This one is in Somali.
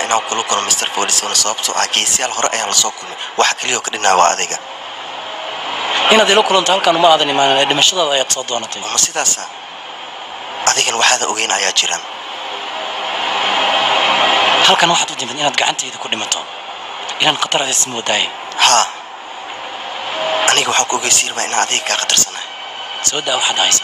inaan kula kulmo mr folisona sababtoo ah geesiyaal hore ayaan lasoo kulmay waxa keliyoo ka dhinaa waa adiga inaad ila kulanto halkan uma aadan imaanin ee dhimashadaada ayaad soo doonatay ma sidaasa adigan waxaada ogeyn ayaa jiraan halkan waxaad u timid inaad gacantayda ku dhimato inaan khatar adees moodaaye haa aniga waxaan ku ogeysiirmaa inaan adiga kaa khatarsanahay soo daa waxaad haysa